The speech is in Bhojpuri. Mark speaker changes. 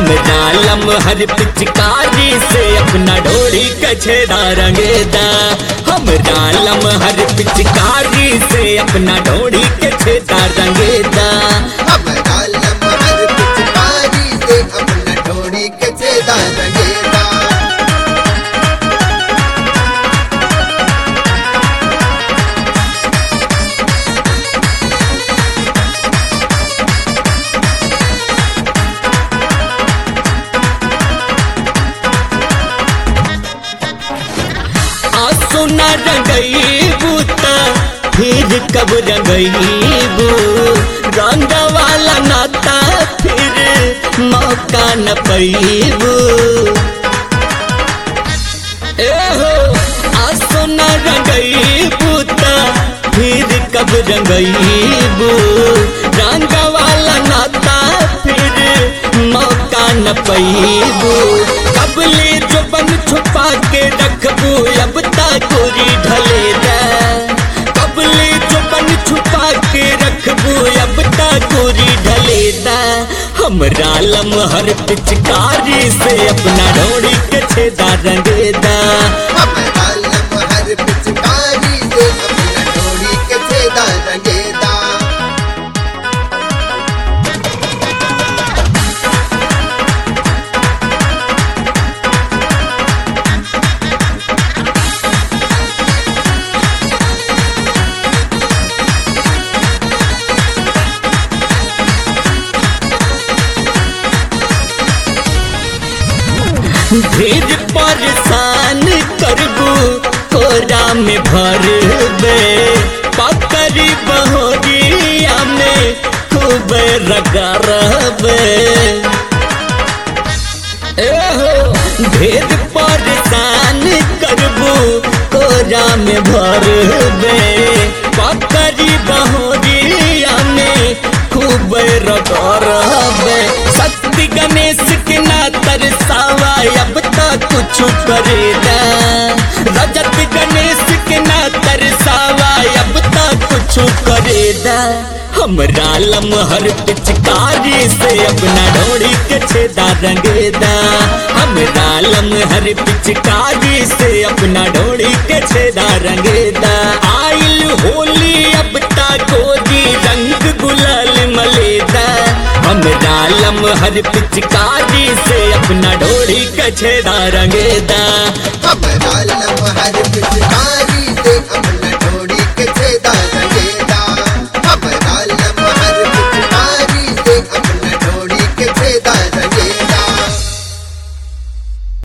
Speaker 1: हमरा लमहर पिचकारी से अपना डोरी कछेदा रंगेदा हमरा लमहर पिचकारी से अपना डोरी कछेदा रंगेदा
Speaker 2: हमरा लमहर पिचकारी से अपना ढोड़ी के छेदा रंगेदा
Speaker 1: आंसू न रंगईबू त फिर कब रंगईबू रंग वाला नाता फिर मौका न पैबू एहो आंसू न रंगईबू त फिर कब रंगईबू रंग वाला नाता फिर मौका न पैबू कबले जो बन छुपा के रखबू अब ताकोरी ढले दा कबले जो बन छुपा के रखबू अब ताकोरी ढले दा हमरा लमहर पिचकारी से अपना डोरी के छेदा रंगेदा
Speaker 2: हमरा लमहर पिचकारी से अपना ढोड़ी के छेदा रंगेदा
Speaker 1: ढेर परेशान करबू कोरा में भरबे पकड़ी बहोरिया में खूब रगरबे एहो ढेर परेशान करबू कोरा में भरबे पकड़ी बहोरिया में खूब रगरबे शक्ति गणेश के ना तरसावा अब तक कुछ करेदा रजत गणेश के ना तरसावा अब तक कुछ करेदा हमरा लमहर पिचकारी से अपना डोरी के छेदा रंगेदा हमरा लमहर पिचकारी से अपना डोरी के छेदा रंगेदा आइल होली अब तक गोदी रंग गुलाल मलेदा हमरा लमहर पिचकारी से अपना डोरी के छेदा रंगेदा
Speaker 2: हमरा लमहर पिचकारी से